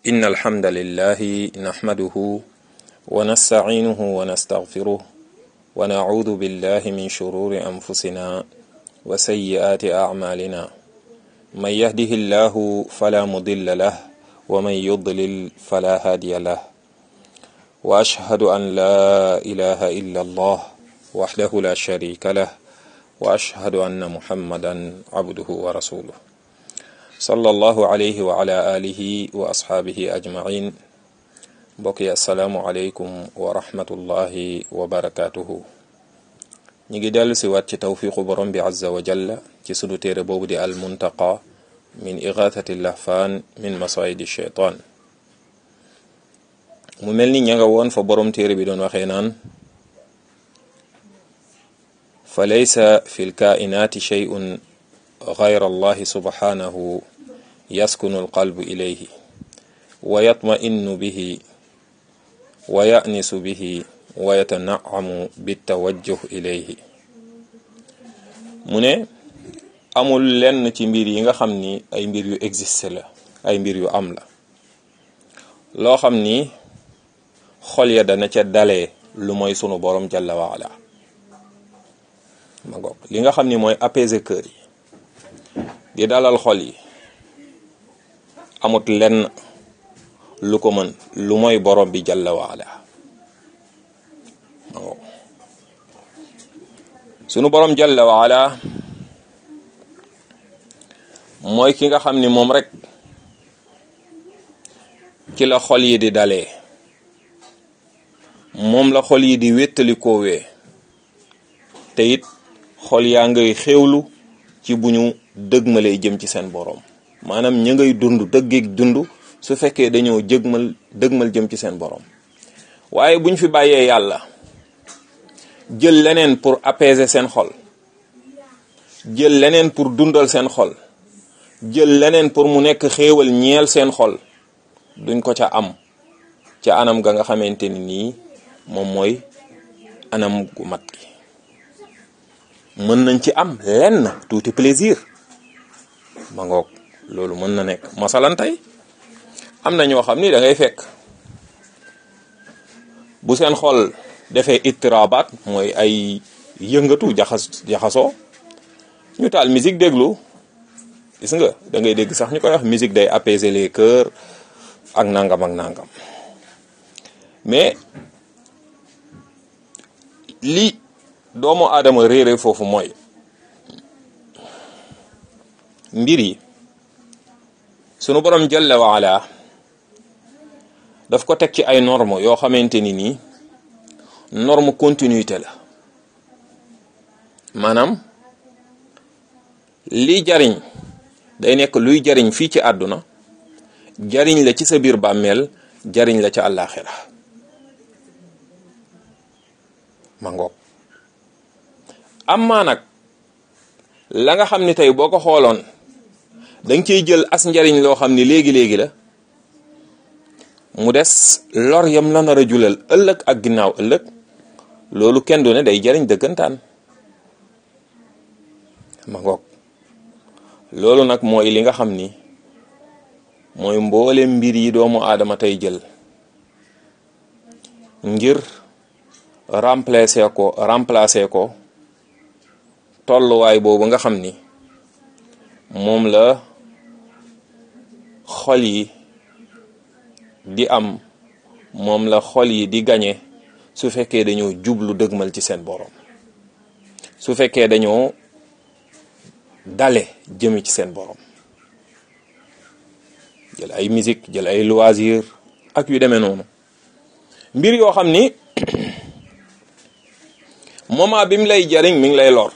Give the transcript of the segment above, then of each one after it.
إن الحمد لله نحمده ونستعينه ونستغفره ونعوذ بالله من شرور أنفسنا وسيئات أعمالنا من يهده الله فلا مضل له ومن يضلل فلا هادي له وأشهد أن لا إله إلا الله وحده لا شريك له وأشهد أن محمدا عبده ورسوله صلى الله عليه وعلى آله وأصحابه أجمعين mbokk yi asalaamualeykum wa rahmatullahi wa barakaatuhu ñu ngi dellu si waat ci tawfiqu borom bi azza wa jalla ci sunu téere boobu di al muntaqa min igathati lahfaan min masayidi sheytaan mu mel ni ña nga woon fa borom téere bi doon waxee naan fa laysa fi lkaainaati sheyun gayra allahi subhanahu yaskunu alqalbu ilayhi wa yatma'innu bihi wa ya'nisu bihi wa yatana'amu bitawajjuh ilayhi mu ne amul lenn ci mbir yi nga xam ni ay mbir yu existe la ay mbir yu am la loo xam ni xol ya dana ca dalee lu mooy sunu borom jalla wa ala ma ngoog li nga xam ni mooy apaiser cœur yi di dalal xol yi amut lenn lu ko mën lu mooy borom bi jalla wa ala ma ngoog sunu borom jalla wa ala mooy ki nga xam ni moom rek ci la xol yi di dalee moom la xol yi di wéttali koowee te it xol yaa ngay xéewlu ci bu ñu dëgmalee jëm ci seen boroom maanaam ña ngay dund dëggeeg dund su fekkee dañoo jëgmal dëgmal jëm ci seen boroom waaye buñ fi bàyyee yàlla jël leneen pour apaiser seen xol jël leneen pour dundal seen xol jël leneen pour mu nekk xéewal ñeel seen xol duñ ko ca am ca anam ga nga xamante ni nii moom mooy anam gu mat gi mën nañ ci am lenn tuuti plaisir ma ngoog loolu mën na nekk masalan tey am na ñoo xam ni da ngay fekk bu seen xol defee ittirabaat mooy ay yëngatu jaxas jaxasoo ñu taal musique déglu gis nga da ngay dégg sax ñu koy wax musique day apaiser les cœurs ak nangam ak nangam mais li doomu aadama réere foofu mooy mbir yi sunu borom jalla wa ala daf ko teg ci ay norme yoo xamante ni nii norme continuité la maanaam li jariñ day nekk luy jariñ fii ci àdduna jariñ la ci sa biir bàmmeel jariñ la ca àllaaxira ma ngoog amma nag la nga xam ni tey boo ko xooloon danga ciy jël as njariñ loo xam ni léegi-léegi la mu des lor yam la nar a julal ëllëg ak ginnaaw ëllëg loolu kenn du ne day jariñ dëggantaan ma ngoog loolu nag mooy li nga xam ni mooy mboole mbir yi doomu aadama tey jël ngir remplacer ko remplacer ko tolluwaay boobu nga xam ni moom la xol yi di am moom la xol yi di gañe su fekkee dañoo jublu dëgmal ci seen borom su fekkee dañoo dale jëmi ci seen borom jël ay musique jël ay loisir ak yu demee noonu mbir yoo xam ni moment bi mu lay jariñ mi ngi lay lor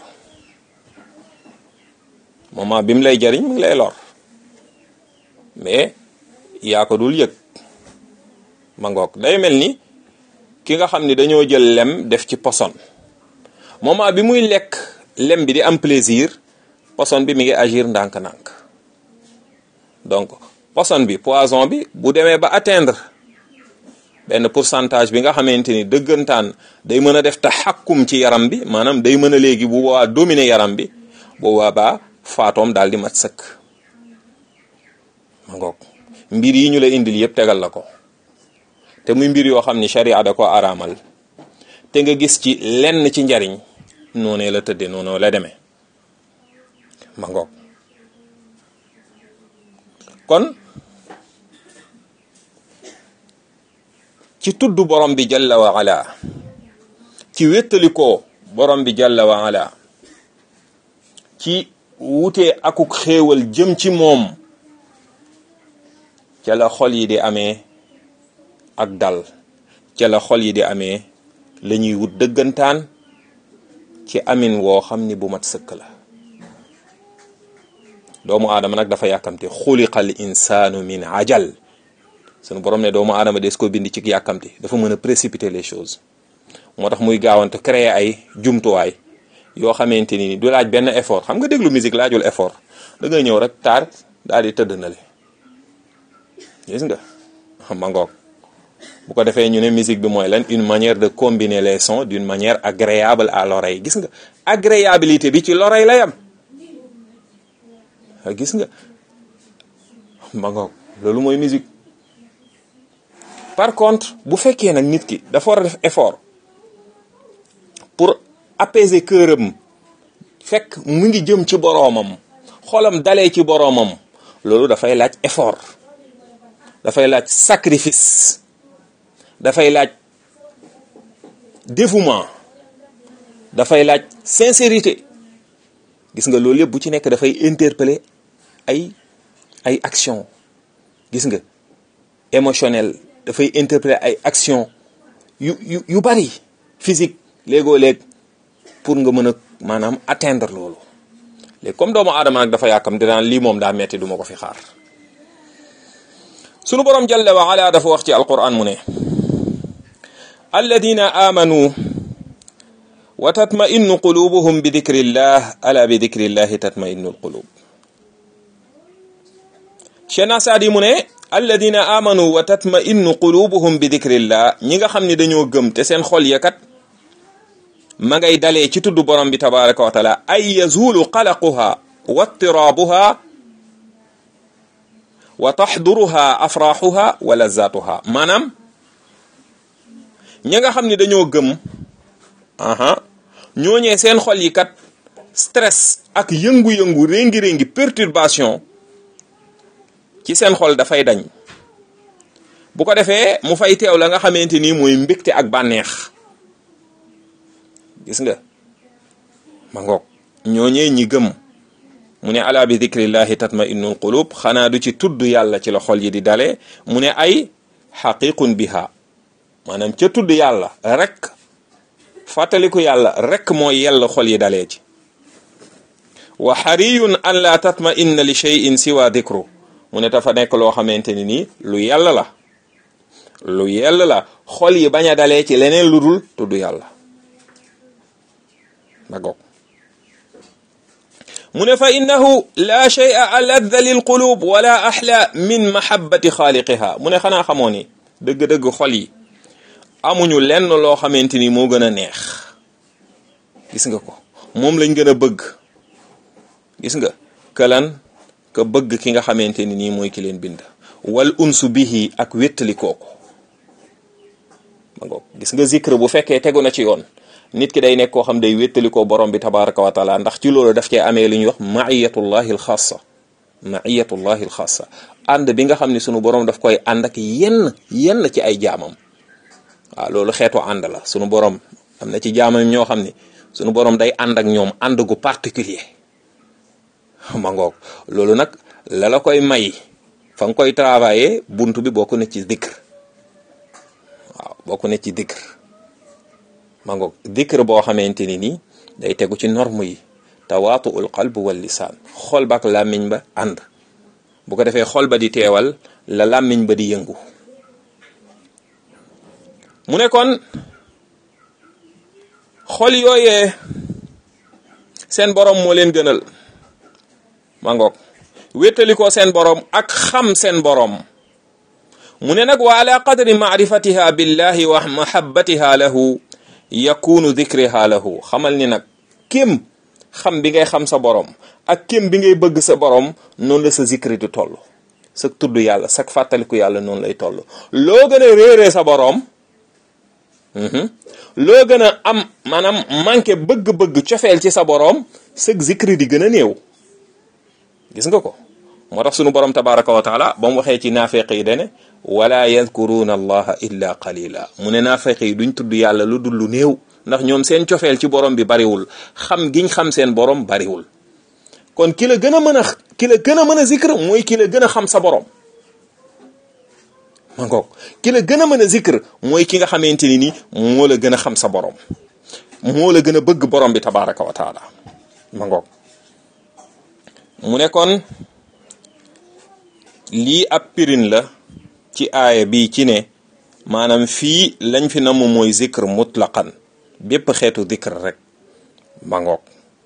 moment bi mu lay jariñ mi ngi lay lor mais yaa ko dul yëg ma ngoog day mel ni ki nga xam ni dañoo jël lem def ci poson moment bi muy lekk lem bi di am plaisir poson bi mi ngi agir ndànk-ndànk donc poson bi poison bi bu demee ba atteindre benn pourcentage bi nga xamante ni dëggantaan day mën a def taxakkum ci yaram bi maanaam day mën a léegi bu boobaa dominer yaram bi bu boobaa faatoom daal di mat sëkk ma ngoog mbir yi ñu la indil yëpp tegal la ko te muy mbir yoo xam ni sharia da ko araamal te nga gis ci lenn ci njariñ noonee la tëddee noonu la demee ma ngoog kon ci tudd borom bi jalla wa ala ci wéttalikoo borom bi jalla wa ala ci wutee akuk xéewal jëm ci moom ca la xol yi di amee ak dal ca la xol yi di amee la ñuy wut dëggantaan ci amin woo xam ni bu mat sëkk la doomu aadama nag dafa yàkkamti xuliqal insaanu min ajal sunu borom ne doomu aadama des ko bind ci yàkkamti dafa mën a précipiter les choses moo tax muy gaawante créer ay jumtuwaay yoo xamante ni du laaj benn effort xam nga déglu musique laajul effort da ngay ñëw rek taar daal di tëdd na le gis nga ma ngoog bu ko defee ñu ne musique bi mooy lan une manière de combiner les sons d'une manière agréable à l'oreille gis nga agréabilité bi ci l'oreille la yam gis nga ma ngoog loolu mooy musique par contre bu fekkee nag nit ki dafa war a def effort pour apaiser cœuram fekk mu ngi jëm ci boroomam xolam dalee ci boroomam loolu dafay laaj effort dafay laaj sacrifice dafay laaj dévouement dafay laaj sincérité gis nga loolu yëpp bu ci nekk dafay interpeller ay ay action gis nga émotionnel dafay interpeller ay action yu yu yu bari physique léegoo léeg pour nga mën a maanaam atteindre loolu léegi comme doomu aadama nag dafa yàkkam dinaan lii moom daa metti duma ko fi xaar sunu borom jalla wa ala dafa wax ci alquran mu ne alladina amanu wa tatma'innu qulubuhum bi dikrillah ala bi dikrillahi tatma'innu alqulub Cheikhna Saadi mu ne alladina amanu wa tatma'innu qulubuhum bi dikrillah ñi nga xam ne dañoo gëm te seen xol ya kat ma ngay dalee ci tudd borom bi tabaraka wa taala ay yazulu qalaquha wa ittirabuha wa taxduruha afraxuha wa lazatuha maanaam ñi nga xam ne dañoo gëm aha ñooñee seen xol yi kat stress ak yëngu-yëngu réngi-réngi perturbation ci seen xol dafay dañ bu ko defee mu fay teew la nga xamante ni mooy mbégte ak bànneex gis nga ma ngoog ñooñee ñi gëm mu ne ala bi dikrillahi tatma innul qulub xanaa du ci tudd yàlla ci la xol yi di dale mu ne ay xaqiqun biha maanaam ca tudd yàlla rek fàttaliku yàlla rek mooy yella xol yi dalee ci wa xariyun an la tatma inna li cheyin siwa dikru mu ne dafa nekk loo xamante ni nii lu yàlla la lu yàlla la xol yi bañ a dalee ci leneen lu dul tudd yàlla ma goog mu ne fa innahu la shay'a aladda lil qulub wala axla min mahabbati xaaliqiha mu ne xanaa xamoo ni dëgg-dëgg xol yi amuñu lenn loo xamante ni moo gën a neex gis nga ko moom lañ gën a bëgg gis nga këlan ka bëgg ki nga xamante ni nii mooy ki leen bind wal unsu bihi ak wéttali kooku ma ngoog gis nga zikr bu fekkee tegu na ci yoon nit ki day nekk koo xam day wéttali ko borom bi tabaraka wa taala ndax ci loolu daf cee amee li ñuy wax maiyatullahi alxaasa maiyatullahi alxaasa ànd bi nga xam ne sunu borom daf koy ànd ak yenn yenn ci ay jaamam waaw loolu xeetu ànd la sunu borom am na ci jaamam ñoo xam ne sunu borom day ànd ak ñoom ànd gu particulier ma ngoog loolu nag la la koy may fa nga koy travailler buntu bi bokk na ci dikr waaw bokk na ci dikr ma ngoog dikr boo xamante ni nii day tegu ci norme yi tawaatuul qalb wal lisaan xol ba ak làmmiñ ba ànd bu ko defee xol ba di teewal la làmmiñ ba di yëngu mu ne kon xol yooyee seen borom moo leen gënal ma ngoog wéttali ko seen borom ak xam seen borom mu ne nag wa ala qadri maarifatiha billahi wa mahabbatiha lahu yakunu dikriha lahu xamal ni nag kem xam bi ngay xam sa borom ak kem bi ngay bëgg sa borom noonu la sa zikri di toll sa tudd yàlla sa fàttaliku yàlla noonu lay toll loo gën a réeree sa boroom loo gën a am maanaam manqué bëgg-bëgg cofeel ci sa boroom sëg zikri di gën a néew gis nga ko moo tax sunu borom tabaraka wa taala ba mu waxee ci naafeq yi dene wala yadkuruuna allaha illa qalila mu ne naafeq yi duñ tudd yàlla lu dul lu néew ndax ñoom seen cofeel ci borom bi bariwul xam giñ xam seen borom bariwul kon ki la gën a mën a ki la gën a mën a zikr mooy ki la gën a xam sa borom ma ngoog ki la gën a mën a zikr mooy ki nga xamante ni ni moo la gën a xam sa borom moo la gën a bëgg borom bi tabaraka wa taala ma ngoog mu ne kon lii ab pirin la ci aaya bi ci ne maanaam fii lañ fi namu mooy zikr mutlaqan bépp xeetu zikr rek ma ngoog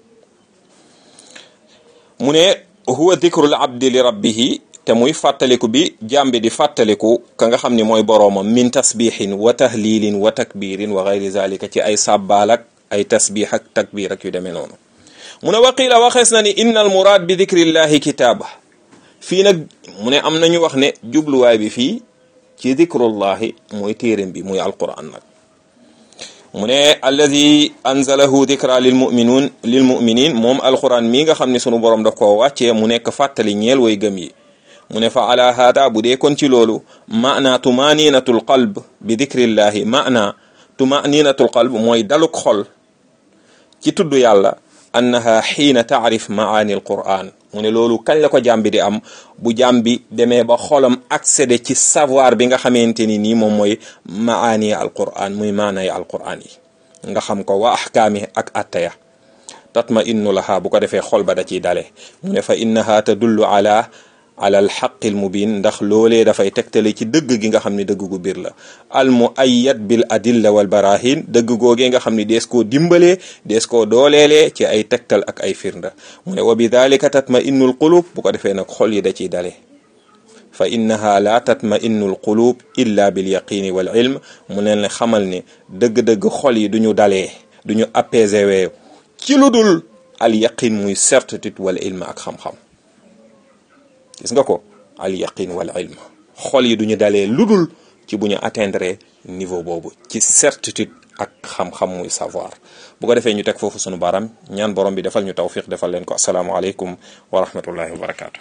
mu ne huwa zikrul abdi li rabbihi te muy fàttaliku bi jàmbi di fàttaliku ka nga xam ni mooy boroomam min tasbihin wa tahlilin wa takbirin wa gayri zalika ci ay sàbbaal ak ay tasbih ak takbir ak yu demee noonu mu ne waqiila waxees na ni inna al muraad bi dikrillahi kitaaba fii nag mu ne am nañu wax ne jubluwaay bi fii ci dikrullahi mooy téeréem bi muy alquran nag mu ne alladi anzalahu dikra lil muminuun lil muminin moom alquran mii nga xam ne sunu borom daf koo wàccee mu nekk fàttali ñeel way gëm yi mu ne fa ala haada bu dee kon ci loolu maana tumaninatul qalb bi dikrillahi maana tumaninatul qalb mooy daluk xol ci tudd yàlla annaha xiina taarif maani alquran mu ne loolu kañ la ko jàmbi di am bu jàmbi demee ba xolam accédé ci savoir bi nga xamante ni nii moom mooy maani alquran muy maanay alquran yi nga xam ko wa ahkaami ak attaya tatma innu laha bu ko defee xol ba da ciy dale mu ne fa innaha tadullu ala ala alxaqi almubin ndax loolee dafay tegtale ci dëgg gi nga xam ne dëgg gu biir la al muayyad bil adilla wal barahin dëgg googee nga xam ne dees koo dimbalee dees koo dooleelee ci ay tegtal ak ay firnda mu ne wa bi dalika tatma innul qulub bu ko defee nag xol yi da ciy dale fa innaha la tatma innul qulub illa bil yaqini wal ilm mu leen xamal ne dëgg-dëgg xol yi duñu dalee duñu apaisé wee ci lu dul al yaqin muy certitude wal ilm ak xam-xam gis nga ko al yaqin wal ilm xol yi duñu dalee ludul ci bu ñu atteindre niveau boobu ci certitude ak xam-xam muy savoir bu ko defee ñu teg foofu sunu baram ñaan borom bi defal ñu tawfiq defal leen ko asalaamualeykum wa rahmatullahi wa barakaatu.